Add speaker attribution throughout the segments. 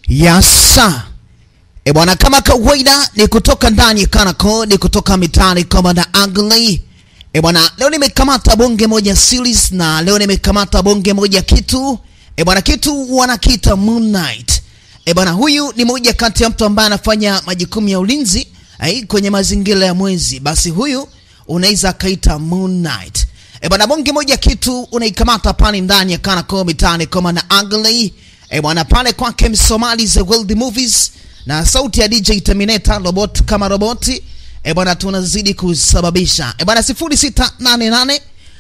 Speaker 1: Yasa. E bwana, kama kawaida ni kutoka ndani ya Kanako, ni kutoka mitaani kama na Ugly. E bwana, leo nimekamata bonge moja series na leo nimekamata bonge moja kitu. E bwana, kitu wanakiita Moon Knight. E bwana, huyu ni moja kati ya mtu ambaye anafanya majukumu ya ulinzi ai, kwenye mazingira ya mwezi. Basi huyu unaweza kaita Moon Knight. E bwana, bonge moja kitu unaikamata pale ndani ya Kanako mitaani kama na Ugly. E bwana, pale kwake Msomali The World Movies na sauti ya DJ Terminator robot kama roboti. E bwana, tunazidi kusababisha. E bwana, 0688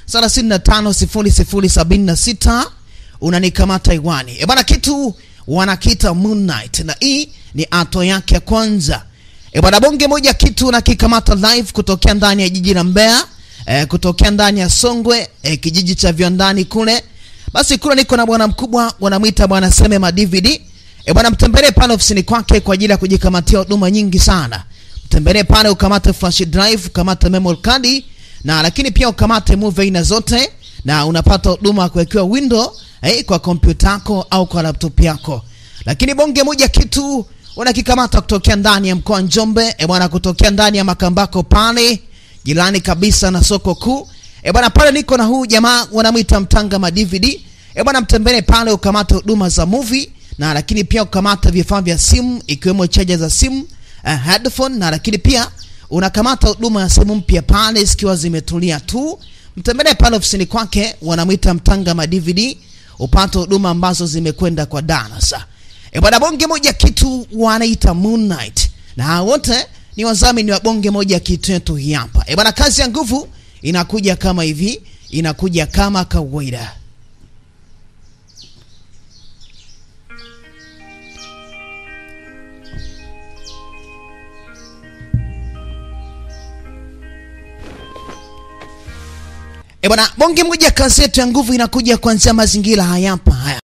Speaker 1: 350076 unanikamata iwani. E bwana, kitu wanakita Moon Knight na hii ni ato yake ya kwanza. E bwana, bonge moja kitu nakikamata live kutokea ndani ya jiji la Mbeya, e, kutokea ndani ya Songwe, e, kijiji cha viwandani kule. Basi kule niko na bwana mkubwa wanamwita bwana Seme ma DVD. E bwana, mtembelee pale ofisini kwake kwa ajili ya kujikamatia huduma nyingi sana. Mtembelee pale ukamate flash drive, ukamate memory card na lakini pia ukamate movie aina zote na unapata huduma ya kuwekewa window eh, kwa kompyuta yako au kwa laptop yako. Lakini bonge moja kitu unakikamata kutokea ndani ya mkoa Njombe, e bwana, kutokea ndani ya Makambako pale jirani kabisa na soko kuu. E bwana, pale niko na huu jamaa wanamwita Mtanga ma DVD. E bwana, mtembelee pale ukamate huduma za movie na lakini pia ukamata vifaa vya simu ikiwemo chaja za simu, uh, headphone na lakini pia unakamata huduma ya simu mpya pale zikiwa zimetulia tu. Mtembelee pale ofisini kwake, wanamwita Mtanga ma DVD, upate huduma ambazo zimekwenda kwa darasa. E bwana, bonge moja kitu wanaita Moon Knight, na hao wote ni wadhamini wa bonge moja kitu yetu hii hapa. E bwana, kazi ya nguvu inakuja kama hivi, inakuja kama kawaida. E bwana, bonge moja kazi yetu ya nguvu inakuja kuanzia mazingira haya hapa haya.